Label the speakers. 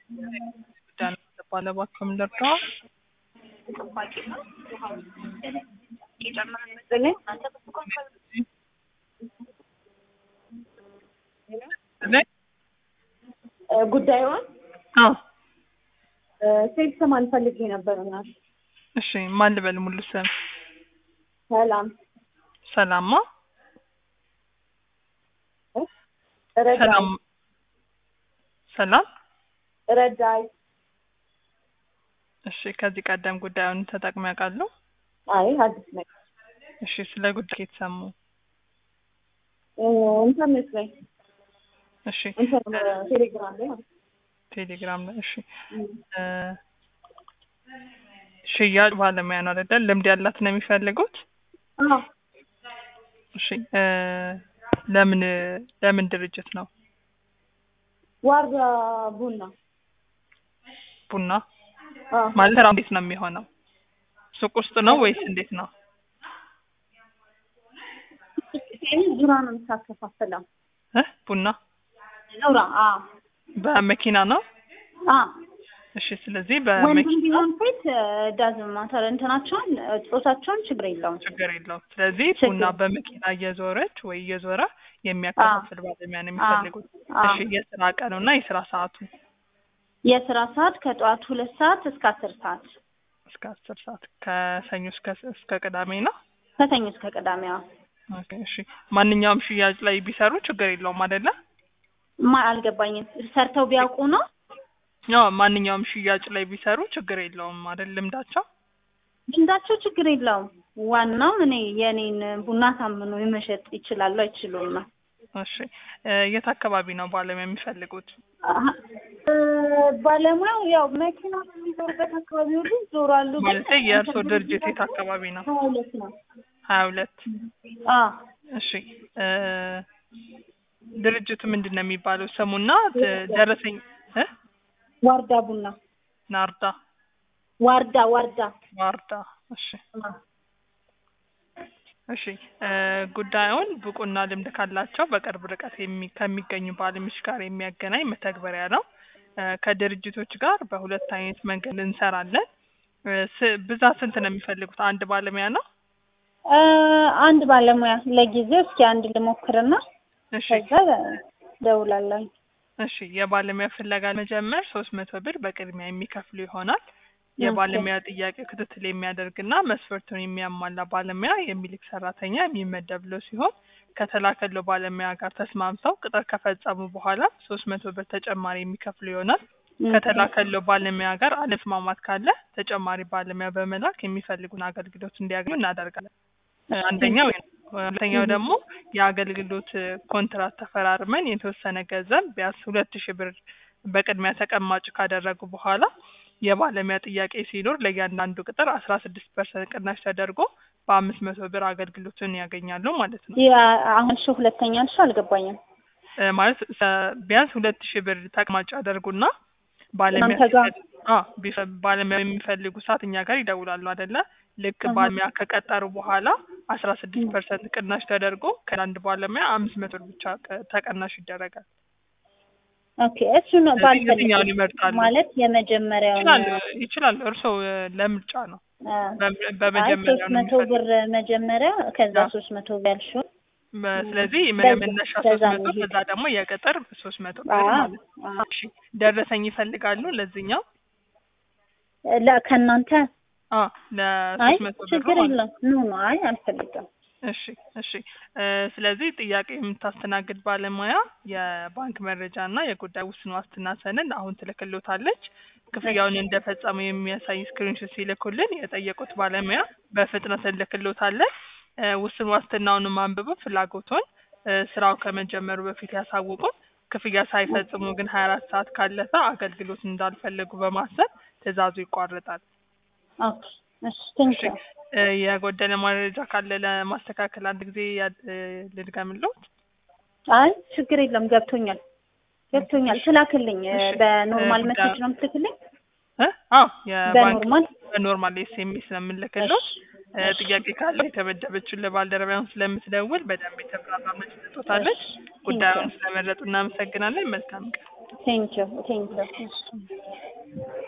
Speaker 1: ባለባቸው ምንደርሰዋ
Speaker 2: ጉዳዩን
Speaker 1: አዎ
Speaker 2: ሴት ሰማን ፈልጌ ነበር እና
Speaker 1: እሺ ማን ልበል ሙሉ ስም
Speaker 2: ሰላም
Speaker 1: ሰላማ
Speaker 2: ረዳይ
Speaker 1: ሰላም ሰላም
Speaker 2: ረዳይ
Speaker 1: እሺ ከዚህ ቀደም ጉዳዩን ተጠቅመው ያውቃሉ
Speaker 2: አይ አዲስ ነገር
Speaker 1: እሺ ስለ ጉዳይ የተሰሙ
Speaker 2: ኢንተርኔት ላይ
Speaker 1: እሺ
Speaker 2: ኢንተርኔት ቴሌግራም ላይ ማለት ነው።
Speaker 1: ቴሌግራም ላይ እሺ እ ሽያጭ ባለሙያ ነው አይደል ልምድ ያላት ነው የሚፈልጉት
Speaker 2: አዎ
Speaker 1: እሺ እ ለምን ለምን ድርጅት ነው
Speaker 2: ዋርዳ ቡና
Speaker 1: ቡና
Speaker 2: አዎ
Speaker 1: ማለት ስራው እንዴት ነው የሚሆነው ሱቅ ውስጥ ነው ወይስ እንዴት ነው
Speaker 2: ዙራ ነው የምታከፋፍለው
Speaker 1: እ ቡና
Speaker 2: ዙራ አዎ
Speaker 1: በመኪና ነው
Speaker 2: አዎ
Speaker 1: እሺ ስለዚህ
Speaker 2: ወንድም
Speaker 1: በመኪና
Speaker 2: ቢሆን ሴት ዳዝም ማተር እንትናቸውን ጾታቸውን ችግር የለውም
Speaker 1: ችግር የለውም ስለዚህ
Speaker 2: ችግር
Speaker 1: ቡና በመኪና እየዞረች ወይ እየዞረ የሚያከፋፍል ባለሙያ ነው የሚፈልጉት
Speaker 2: አዎ።
Speaker 1: እሺ የስራ ቀኑ እና የስራ ሰዓቱ
Speaker 2: የስራ ሰዓት ከጠዋት ሁለት ሰዓት እስከ አስር ሰዓት
Speaker 1: እስከ አስር ሰዓት ከሰኞ እስከ እስከ ቅዳሜ ነው
Speaker 2: ከሰኞ እስከ ቅዳሜ አዎ
Speaker 1: ኦኬ እሺ ማንኛውም ሽያጭ ላይ ቢሰሩ ችግር የለውም አይደለ
Speaker 2: ማ አልገባኝም ሰርተው ቢያውቁ ነው
Speaker 1: ያው ማንኛውም ሽያጭ ላይ ቢሰሩ ችግር የለውም አይደል ልምዳቸው
Speaker 2: ልምዳቸው ችግር የለውም ዋናው እኔ የኔን ቡና ታምኖ የመሸጥ ይችላሉ አይችሉም ነው
Speaker 1: እሺ እ የት አካባቢ ነው ባለሙያ የሚፈልጉት
Speaker 2: አሀ፣ እ ባለሙያው ያው መኪና የሚዞርበት አካባቢ ሁሉ ይዞራሉ ግን
Speaker 1: ማለት የእርስዎ ድርጅት የት አካባቢ ነው
Speaker 2: ሀያ ሁለት ነው
Speaker 1: ሀያ ሁለት
Speaker 2: አዎ
Speaker 1: እሺ እ ድርጅቱ ምንድን ነው የሚባለው ስሙና ደ- ደረሰኝ እ
Speaker 2: ዋርዳ ቡና
Speaker 1: ናርዳ
Speaker 2: ዋርዳ ዋርዳ
Speaker 1: ዋርዳ እሺ እሺ እ ጉዳዩን ብቁና ልምድ ካላቸው በቅርብ ርቀት የሚ- ከሚገኙ ባለሙያዎች ጋር የሚያገናኝ መተግበሪያ ነው። እ ከድርጅቶች ጋር በሁለት አይነት መንገድ እንሰራለን። እ ስ- ብዛት ስንት ነው የሚፈልጉት? አንድ ባለሙያ ነው?
Speaker 2: እ አንድ ባለሙያ ለጊዜው እስኪ አንድ ልሞክርና
Speaker 1: እሺ
Speaker 2: ከዛ ደውላለሁ
Speaker 1: እሺ የባለሙያ ፍለጋ መጀመር ሶስት መቶ ብር በቅድሚያ የሚከፍሉ ይሆናል። የባለሙያ ጥያቄ ክትትል የሚያደርግና መስፈርቱን የሚያሟላ ባለሙያ የሚልክ ሰራተኛ የሚመደብለው ሲሆን ከተላከለው ባለሙያ ጋር ተስማምተው ቅጥር ከፈጸሙ በኋላ ሶስት መቶ ብር ተጨማሪ የሚከፍሉ ይሆናል። ከተላከለው ባለሙያ ጋር አለመስማማት ካለ ተጨማሪ ባለሙያ በመላክ የሚፈልጉን አገልግሎት እንዲያገኙ እናደርጋለን። እ አንደኛው ይሄ ነው። ሁለተኛው ደግሞ የአገልግሎት እ ኮንትራት ተፈራርመን የተወሰነ ገንዘብ ቢያንስ ሁለት ሺህ ብር በቅድሚያ ተቀማጭ ካደረጉ በኋላ የባለሙያ ጥያቄ ሲኖር ለእያንዳንዱ ቅጥር አስራ ስድስት ፐርሰንት ቅናሽ ተደርጎ በአምስት መቶ ብር አገልግሎቱን ያገኛሉ ማለት ነው።
Speaker 2: ያ አሁን እሺ ሁለተኛ እሺ አልገባኝም
Speaker 1: እ ማለት እ ቢያንስ ሁለት ሺህ ብር ተቀማጭ ያደርጉና ባለሙያ
Speaker 2: እናንተ ጋር?
Speaker 1: አዎ ቢፈ- ባለሙያ የሚፈልጉ ሰዓት እኛ ጋር ይደውላሉ አይደለ? ልክ
Speaker 2: አሃ።
Speaker 1: ባለሙያ ከቀጠሩ በኋላ አስራ ስድስት ፐርሰንት ቅናሽ ተደርጎ ከአንድ ባለሙያ አምስት መቶ ብር ብቻ ቀ- ተቀናሽ ይደረጋል።
Speaker 2: ኦኬ እሱ ነው
Speaker 1: ስለዚህ
Speaker 2: ባልፈልግ
Speaker 1: የትኛውን ይመርጣሉ?
Speaker 2: ማለት የመጀመሪያው
Speaker 1: ይችላሉ ይችላሉ። እርስዎ እ ለምርጫ ነው። በ-
Speaker 2: አይ
Speaker 1: በመጀመሪያ
Speaker 2: ሶስት
Speaker 1: ነው
Speaker 2: መቶ
Speaker 1: የሚፈልጉት።
Speaker 2: ብር መጀመሪያ ከዛ
Speaker 1: አዎ።
Speaker 2: ሶስት መቶ ብር ያልሽው
Speaker 1: በ- ስለዚህ
Speaker 2: በዛ-
Speaker 1: መነሻ ሶስት
Speaker 2: በዛ
Speaker 1: መቶ
Speaker 2: እንሂድ።
Speaker 1: ከዛ ደግሞ የቅጥር ሶስት መቶ ብር
Speaker 2: አዎ
Speaker 1: ማለት ነው።
Speaker 2: አዎ።
Speaker 1: እሺ ደረሰኝ ይፈልጋሉ ለዚህኛው?
Speaker 2: ለ ከእናንተ
Speaker 1: አ
Speaker 2: አይ
Speaker 1: ለሶስት መቶ ብር
Speaker 2: ችግር
Speaker 1: ማለት ነው።
Speaker 2: የለም ኖ ኖ አይ አልፈልግም
Speaker 1: እሺ እሺ እ ስለዚህ ጥያቄ የምታስተናግድ ባለሙያ የባንክ መረጃ እና የጉዳይ ውስን ዋስትና ሰነድ አሁን ትልክሎታለች። ክፍያውን እንደፈጸሙ የሚያሳይ ስክሪንሾት ሲልኩልን የጠየቁት ባለሙያ በፍጥነት እንልክሎታለን። እ ውስን ዋስትናውንም አንብበው ፍላጎቶን እ ስራው ከመጀመሩ በፊት ያሳውቁን። ክፍያ ሳይፈጽሙ ግን ሀያ አራት ሰዓት ካለፈ አገልግሎት እንዳልፈለጉ በማሰብ ትዕዛዙ ይቋረጣል።
Speaker 2: ኦኬ እሺ ቴንክ
Speaker 1: እሺ እ የጎደለ መረጃ ካለ ለማስተካከል አንድ ጊዜ ያ- እ ልድገምልዎት?
Speaker 2: አይ ችግር የለም ገብቶኛል ገብቶኛል ትላክልኝ እ
Speaker 1: እሺ።
Speaker 2: በኖርማል
Speaker 1: እ
Speaker 2: መሴጅ ነው የምትልክልኝ
Speaker 1: እ አዎ የባንክ
Speaker 2: በኖርማል
Speaker 1: በኖርማል ኤስኤምኤስ ነው የምንልክልዎት። እ
Speaker 2: እሺ።
Speaker 1: ጥያቄ ካለ የተመደበችውን ለባልደረባውን ስለምትደውል በደንብ የተብራራ መልስ ትሰጦታለች።
Speaker 2: እሺ።
Speaker 1: ጉዳዩን ስለመረጡ እናመሰግናለን። መልካም ቀን።
Speaker 2: ቴንኪው ቴንኪው
Speaker 1: እሺ